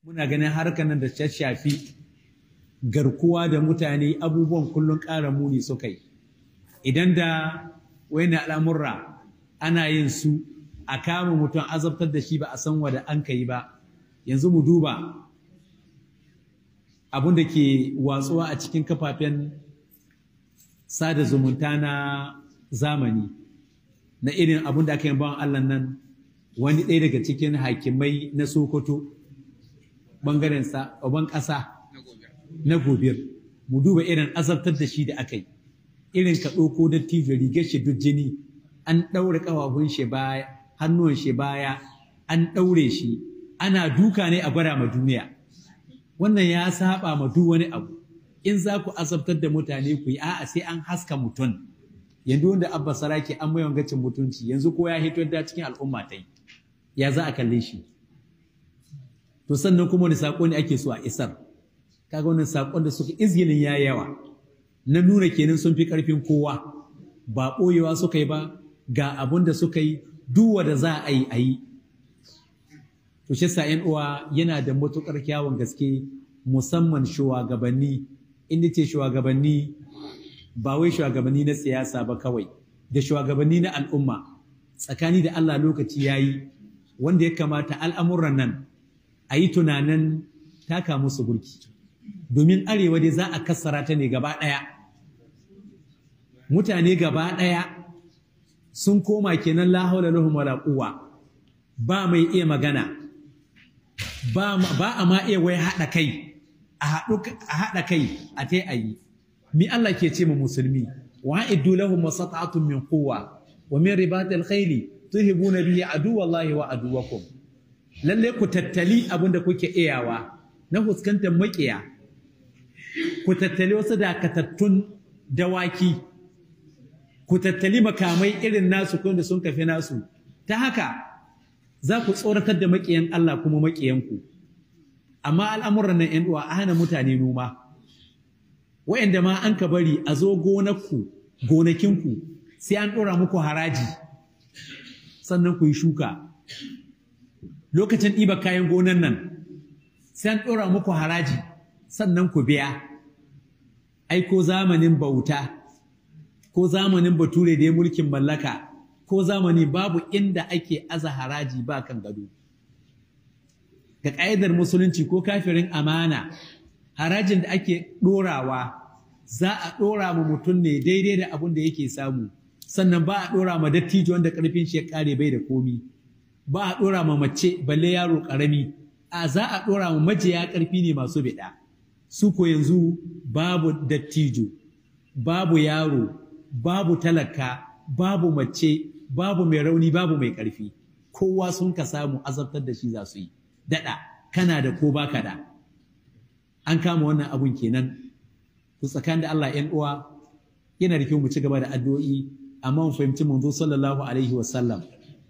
muna ganin harkar nan da ta shafi garkuwa da mutane abubuwan kullum ƙara muni suka yi idan da wani al'amurra ana yin su a kama mutum azabtar da shi ba a san wada an ka yi ba yanzu mu duba abin da ke watsuwa a cikin kafafen sada zumunta na zamani na irin abin da aka yi bawan Allah nan wani ɗaya daga cikin hakimai na Sokoto ɓangaren ban ƙasa na gobir mu duba irin azabtar da shi da aka yi irin ka ɗauko da tijo rigar shi duk jini an ɗaure ƙafafun shi baya hannuwan shi baya an ɗaure shi ana duka ne a gwada ma duniya wannan ya saba ma duk wani abu in za ku azabtar da mutane ku yi a'a sai an haska mutum yanzu wanda abba saraki an mai wangacin mutunci yanzu ko ya hito da cikin al'umma ta yi ya za a kalle shi to sannan kuma wani saƙo ne ake so a isar kaga wannan saƙon da suka izgilin ya yawa na nuna kenan sun fi ƙarfin kowa ba ɓoyewa suka yi ba ga abun da suka yi duwa da za a yi a yi to shi sa uwa yana da matuƙar kyawun gaske musamman shugabanni inda ce shugabanni ba wai shugabanni na siyasa ba kawai da shugabanni na al'umma tsakani da Allah lokaci ya yi wanda ya kamata al'amuran nan a yi tunanin taka musu burki domin arewa dai za a kassara ta ne gaba ɗaya mutane gaba ɗaya sun koma kenan la haula lahum wala quwwa ba mai iya magana ba a ma iya wai haɗa kai a haɗa kai a tai ayi mi Allah ke ce mu musulmi wa iddu lahum masata'atun min quwwa wa min ribatil khayli tuhibuna bihi aduwallahi wa aduwakum lalle ku tattali abinda kuke iyawa na fuskantar makiya ku tattali wasu dakatattun dawaki ku tattali makamai irin nasu da sun kafi nasu ta haka za ku tsoratar da makiyan Allah kuma makiyanku amma al'amuran nan ‘yan uwa a hana mutane noma wa'yanda ma an ka bari a zo gonakku gonakinku sai an ɗora muku haraji sannan ku yi shuka lokacin ɗiba kayan gonan nan sai an ɗora muku haraji sannan ku biya ai ko zamanin bauta ko zamanin bature da ya mulkin mallaka ko zamani babu inda ake aza haraji ba kan gado ga ƙa'idar musulunci ko kafirin amana harajin da ake ɗorawa za a ɗora ma mutum ne daidai da abin da yake samu sannan ba a ɗora ma dattijo wanda ƙarfin shi ya ƙare bai da komi ba a ɗora ma mace balle yaro ƙarami a za a ɗora ma majiya ƙarfi ne masu biɗa su ko yanzu babu dattijo babu yaro babu talaka babu mace babu mai rauni babu mai ƙarfi kowa sun ka samu azabtar da shi za su yi daɗa kana da ko baka da an kama wannan abun kenan to tsakanin da Allah ‘yan uwa yana da kyau mu ci gaba da addu'o'i amma mu fahimci manzo sallallahu alaihi wa sallam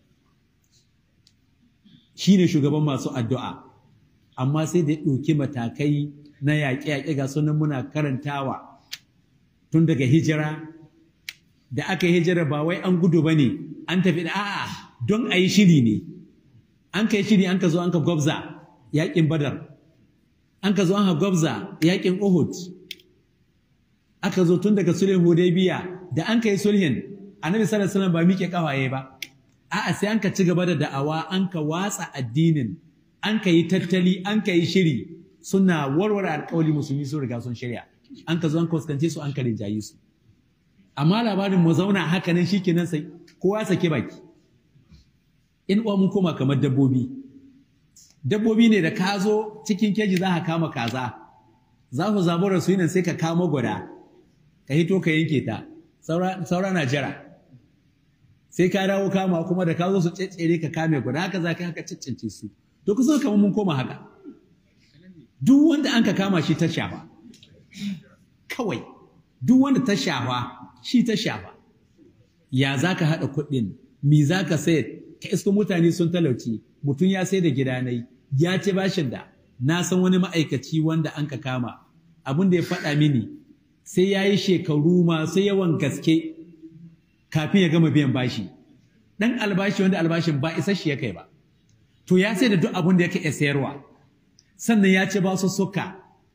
shine shugaban masu addu'a amma sai da ya ɗauki matakai na yaƙe-yaƙe ga sunan muna karantawa tun daga hijira da aka yi hijira ba wai an gudu ba ne an tafi da a'a don a yi shiri ne an ka yi shiri an ka zo an ka gwabza yaƙin badar an ka zo an ka gwabza yaƙin uhud aka zo tun daga sulhin hudaybiya da an ka yi sulhin annabi sallallahu alaihi wasallam ba miƙe kafaye ba a'a sai an ka ci gaba da da'awa an ka watsa addinin an ka yi tattali an ka yi shiri suna warware alƙawali musulmi sun riga sun shirya an ka zo an kuskance su an ka rinjaye su amma labarin mu zauna haka nan shikenan sai kowa sake baki in uwa mun koma kamar dabbobi dabbobi ne da ka zo cikin keji za ka kama kaza za ku zabura su nan sai ka kama gwada ka hito ka yanke ta saura na jira sai ka dawo kama kuma da ka zo su tsere ka kame gwada haka za ka haka ciccince su to kusa kamar mun koma haka duk wanda an ka kama shi ta shafa kawai duk wanda ta shafa shi ta shafa ya za ka haɗa kuɗin mi za ka sayar ka iska mutane sun talauci mutum ya sai da gidanai ya ce bashin da na san wani ma'aikaci wanda an ka kama abin da ya faɗa mini sai ya yi shekaru masu yawan gaske kafin ya gama biyan bashi ɗan albashi wanda albashin ba isa shi ya kai ba to ya sai da duk abin da yake iya sayarwa sannan ya ce ba su suka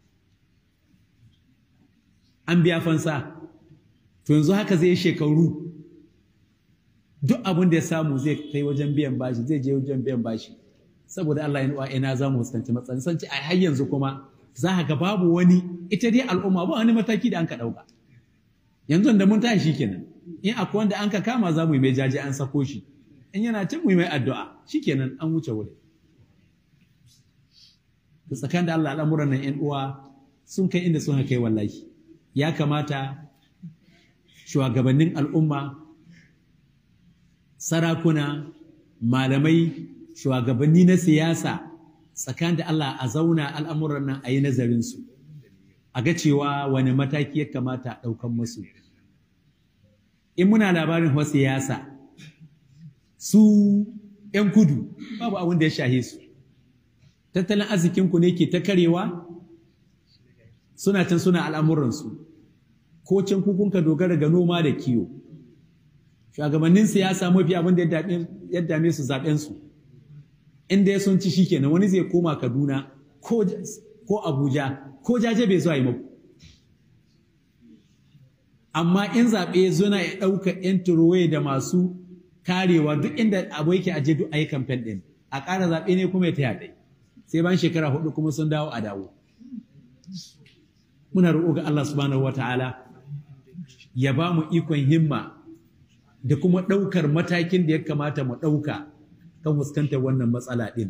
an biya fansa to yanzu haka zai shekaru duk abin da ya samu zai kai wajen biyan bashi zai je wajen biyan bashi saboda Allah ya nuwa ina za mu fuskanci matsayin san ce a har yanzu kuma za ga babu wani ita dai al'umma ba wani mataki da an ka ɗauka yanzu da mun tashi kenan in akwai wanda an ka kama za mu yi mai jaji an sako shi in yana cin mu yi mai addu'a shikenan an wuce wuri da tsakanin da Allah al'amuran nan 'yan uwa sun kai inda sun kai wallahi ya kamata shugabannin al'umma sarakuna malamai shugabanni na siyasa tsakanin da Allah a zauna al'amuran nan a yi nazarinsu a ga cewa wani mataki ya kamata a ɗaukan musu in muna labarin wa siyasa su ‘yan kudu babu abin da ya shahe su tattalin arzikinku ne ke ta karewa suna can suna al'amuransu ko can kukunka dogara ga noma da kiwo shugabannin siyasa mafi abin da ya dame su zaɓensu inda ya sun ci shi kenan wani zai koma kaduna ko abuja ko jaje bai zuwa yi maku amma in zaɓe zuna ya ɗauka ‘yan turowe da masu karewa duk inda abu yake aje duk a yi kamfen ɗin a ƙara zaɓe ne kuma ya ta yaɗai sai ban shekara hudu kuma sun dawo a dawo muna roƙo ga Allah subhanahu wa ta'ala ya ba mu ikon himma da kuma ɗaukar matakin da ya kamata mu ɗauka kan fuskantar wannan matsala ɗin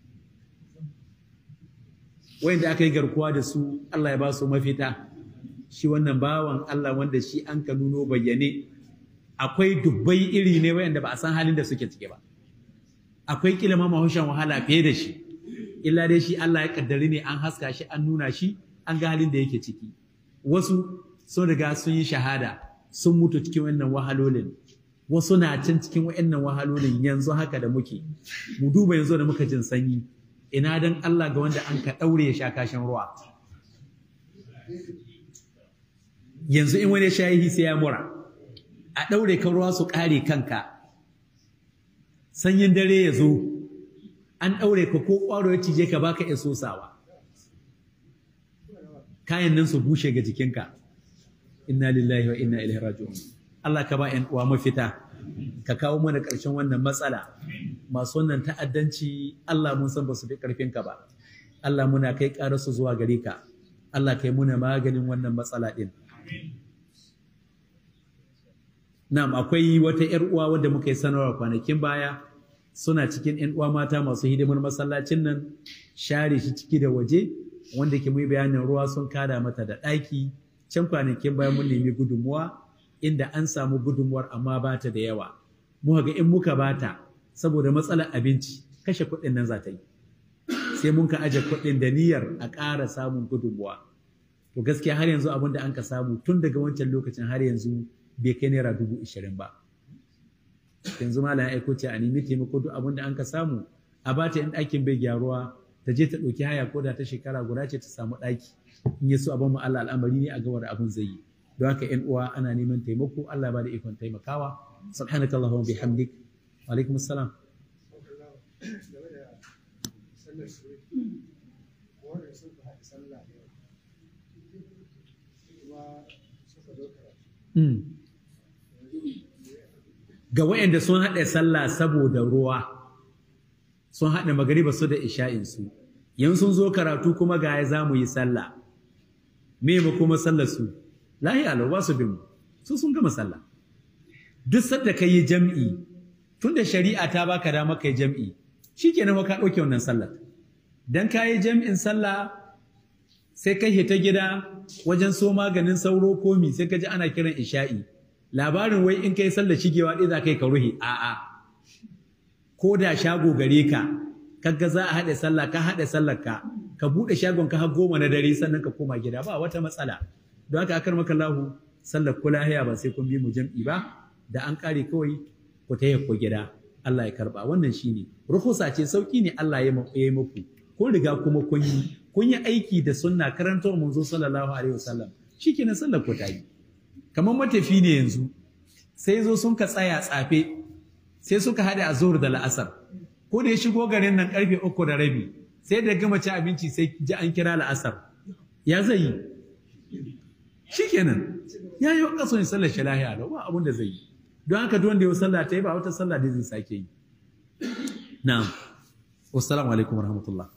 wayanda aka yi garkuwa da su Allah ya ba su mafita shi wannan bawan Allah wanda shi an ka nuno bayyane akwai dubbai iri ne wayanda ba a san halin da suke cike ba akwai kila ma mahushan wahala fiye da shi illa dai shi Allah ya kaddari ne an haska shi an nuna shi an ga halin da yake ciki wasu sun riga sun yi shahada sun mutu cikin wannan wahalolin wasu na can cikin wayannan wahalolin yanzu haka da muke mu duba yanzu da muka jin sanyi ina dan Allah ga wanda an ka daure ya sha kashin ruwa yanzu in wani shayi sai ya mura a daure kan ruwa su kare kanka sanyin dare ya zo an daure ka ko kwaro ya cije ka baka iya sosawa kayan nan su bushe ga jikinka inna lillahi wa inna ilaihi raji'un Allah ka ba 'yan uwa mafita ka kawo mana ƙarshen wannan matsala masu wannan ta'addanci Allah mun san ba su fi ƙarfin ka ba Allah muna kai su zuwa gare ka Allah kai muna maganin wannan matsala ɗin Na'am akwai wata 'yar uwa wadda muka yi sanarwa kwanakin baya suna cikin 'yan uwa mata masu hidimar masallacin nan share shi ciki da waje wanda ke mai bayanin ruwa sun kada mata da ɗaki can kwanakin bayan mun nemi gudunmuwa inda an samu gudunmuwar amma ba ta da yawa muka ga in muka bata saboda matsalar abinci kashe kuɗin nan za ta yi sai mun ka aje kuɗin da niyyar a ƙara samun gudunmuwa to gaskiya har yanzu abin da an ka samu tun daga wancan lokacin har yanzu bai kai naira dubu ishirin ba yanzu malam aiko ce a nemi taimako duk abin da an ka samu a bata in ɗakin bai gyaruwa ta je ta ɗauki haya ko da ta shekara guda ce ta samu ɗaki in ya so abin mu Allah al'amari ne a gawar abin zai yi don haka ƴan uwa ana neman taimako Allah ba da ikon taimakawa subhanaka allahumma bihamdik wa alaikum assalam ga waɗanda sun haɗa sallah saboda ruwa sun haɗa magariba su da isha'insu yan sun zo karatu kuma ga ya za mu yi sallah me mu kuma sallar su lahi alau ba su bin mu su sun gama sallah duk sadda ka yi jam'i tunda shari'a ta baka dama kai jam'i shikenan ka ɗauke wannan sallar dan ka yi jam'in sallah sai kai hita gida wajen so maganin sauro komi sai ka ji ana kiran isha'i labarin wai in kai sallar shigewa ɗaya za ka yi ka ruhi a'a ko da shago gare ka kaga za a haɗe sallah ka haɗe sallar ka ka buɗe shagon ka har goma na dare sannan ka koma gida ba wata matsala don haka akar maka lahu sallar kula haya ba sai kun bi mu jam'i ba da an ƙare kawai ku ta ko gida Allah ya karba wannan shine ruhusa ce sauki ne Allah ya yi muku kun riga kuma kun yi kun yi aiki da sunna karantar manzo sallallahu alaihi wasallam shikenan sallar ku ta yi kamar matafi ne yanzu sai zo sun ka tsaya tsafe sai suka haɗe a zuhur da la'asar ko da ya shigo garin nan karfe uku da rabi sai da gama ci abinci sai ji an kira la'asar ya zai yi shikenan ya yi kaso yin sallar shi lahiya lau ba abin da zai yi don haka duk wanda ya sallah ta yi ba wata sallah da zai sake yi na'am wassalamu alaikum warahmatullah